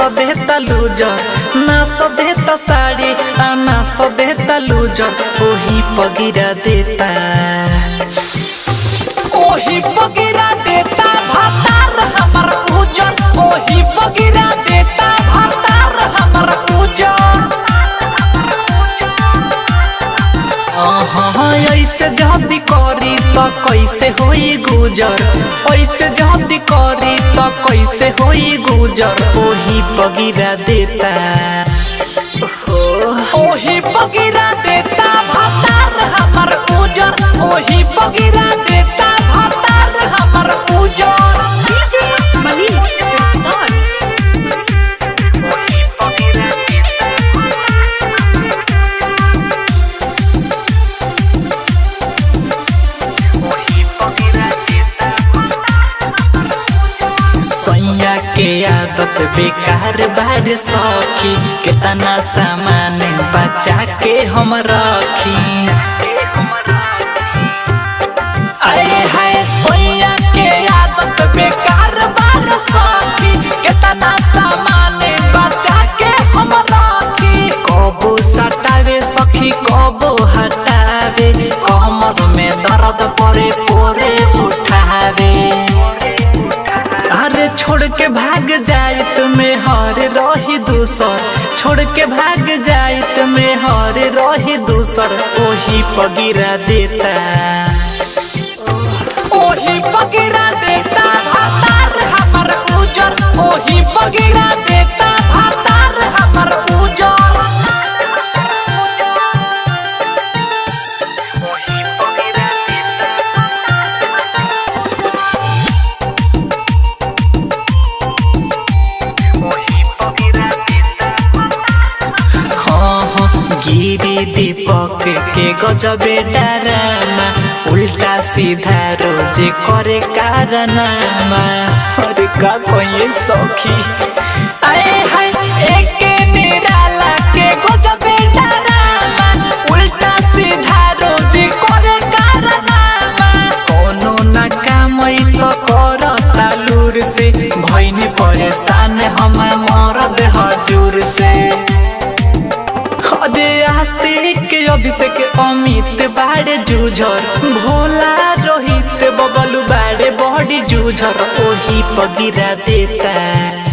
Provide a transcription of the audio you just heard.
देता लूजर ना देता साड़ी आ ना देता लूजर ओही पगिरा देता ओही पगिरा देता भातार हमर उजर ओही पगिरा देता भातार हमर उजर अहाँ ऐसे जल्दी करी तो कैसे होई गुजर ऐसे जल्दी करी तो कैसे होई गुजर ओही पगिरा देता ओही पगिरा देता भातार हमर उजर ओही पगिरा देता भातार हमर उजर DJ Manish Rexon. ओही पगिरा देता ओही पगिरा देता सैया के आदत बेकार बार सखी कितना सामान बचा के हम रखी आए हाय सैया के आदत बेकार बार सखी कितना सामान बचा के हम रखी कबो सटावे सखी कबो हटावे कमर में दर्द परे पोरे उठावे अरे छोड़ के भाग जाए तुम्हें हर रही दूसर छोड़ के भाग जाए तुम्हें हर रही दूसर ओही पगिरा देता ओही पगिरा देता भातार हमर उजर ओही पगिरा देता भातार हमर उजर ओही पगिरा देता ओही पगिरा देता हाँ हाँ गिरी दीपक के गजबे डरामा उल्टा सीधा रोज करे कारनामा अरे का कहिए सखी आए हाय एक निराला के गजबे डरामा उल्टा सीधा रोज करे कारनामा कोनो ना काम तो करता लूर से भइनी परेशान हम मरद हजूर से अरे आस्तिक अभिषेक अमित बाड़े जूझर भोला रोहित बबलू बाड़े बड़ी जूझर ओही पगिरा देता